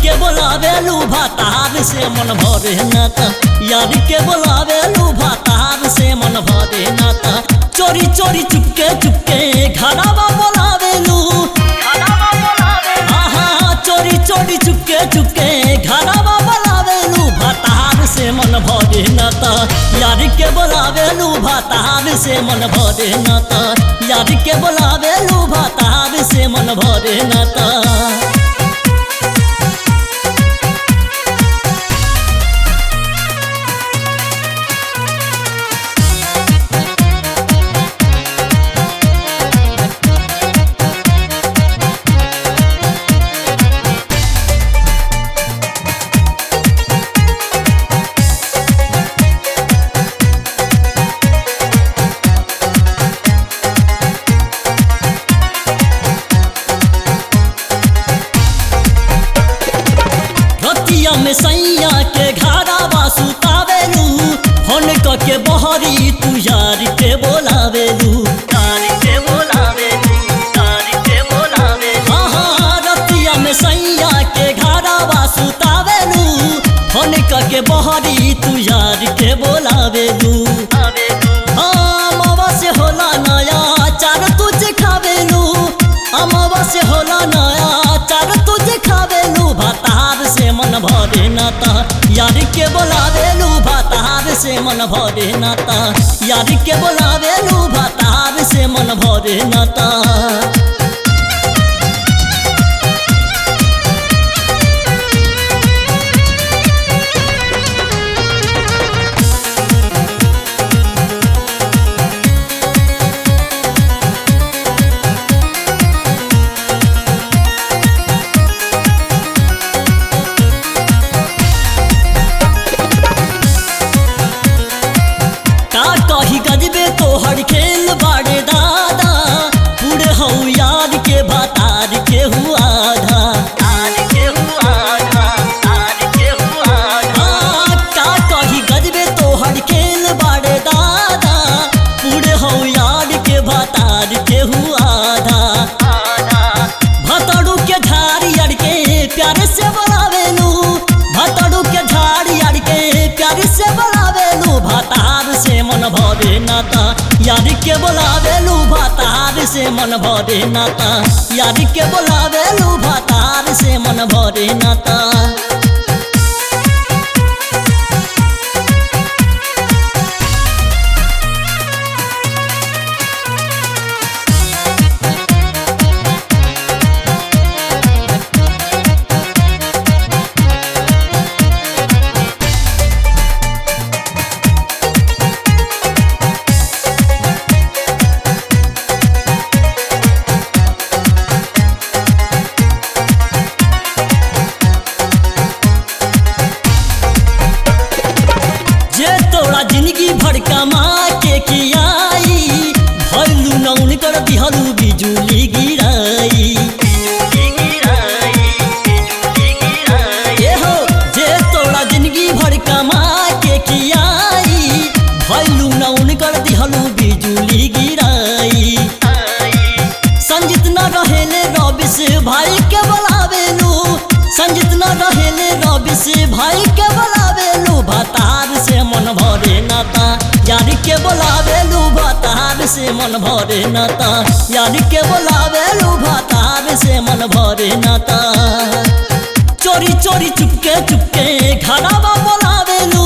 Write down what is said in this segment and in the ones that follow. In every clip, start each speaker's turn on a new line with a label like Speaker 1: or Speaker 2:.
Speaker 1: के बोलावेलू भातार से मन भरे न त यार के बोलावेलू भातार से मन भरे न त चोरी चोरी चुपके चुपके घरवा बोलावेलू आहा चोरी चोरी चुपके चुपके घरवा बोलावेलू भातार से मन भरे न त यार के बोलावेलू भातार से मन भरे न त यार के बोलावेलू भातार से मन भरे न त रतिया में सैया के घारावा सुतावेलू फोन क के बहरी तू यार के बोलावेलू यार के बोलावेलू यार के बोलावेलू हाँ रतिया में सैया के घारावा सुतावेलू फोन क के बहरी तू यार के बोलावेलू हाँ मावा से होला नया चार तुझे खावेलू अमावा से होला नया चार तुझे खावेलू भातार से मन भरे नाता यार के बोलावेलू भातार से मन भरे नाता यार के बोलावेलू भातार से मन भरे नाता का कही गजबे तोहर खेल बाड़े दादा पूरे हऊ यार के भातार के हुआ आधा हाँ, का कही गजबे तोहर खेल बाड़े दादा पूरे हऊ यार के भातार के हुआ आधा भतड़ू के झाड़ी अड़ के प्यार से बोलावेलू भतड़ू के झाड़ी अड़ के प्यार से बोलावेलू भातार से मन भरे नाता यार के बोलावेलू भातार से मन भरे नाता यार के बोलावेलू भातार से मन भरे नाता जे तोरा जिंदगी भर कमा के कियाई भैलू नौन कर दिहलू बिजुली गिराई ए हो जे तोरा जिंदगी भर कमा के कियाई भैलू नौन कर दिहलू बिजुली गिराई संजित न रहेले रबिस भाई के बोलावेलू संजित न रहेले रबिस भाई के बोलावेलू भातार से मन भरे नाता यार के बोलावेलू भातार से मन भरे नाता यार के बोलावेलू भातार से मन भरे नाता चोरी चोरी चुपके चुपके घरवा बोलावेलू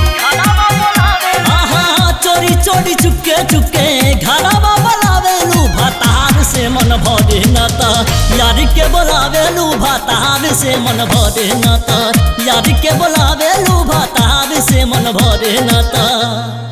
Speaker 1: आहा चोरी चोरी चुपके चुपके घरवा बोलावेलू भातार से मन भरे नाता यार के बोलावेलू भातार से मन भरे नाता यार के बोलावेलू भातार से मन भरे नाता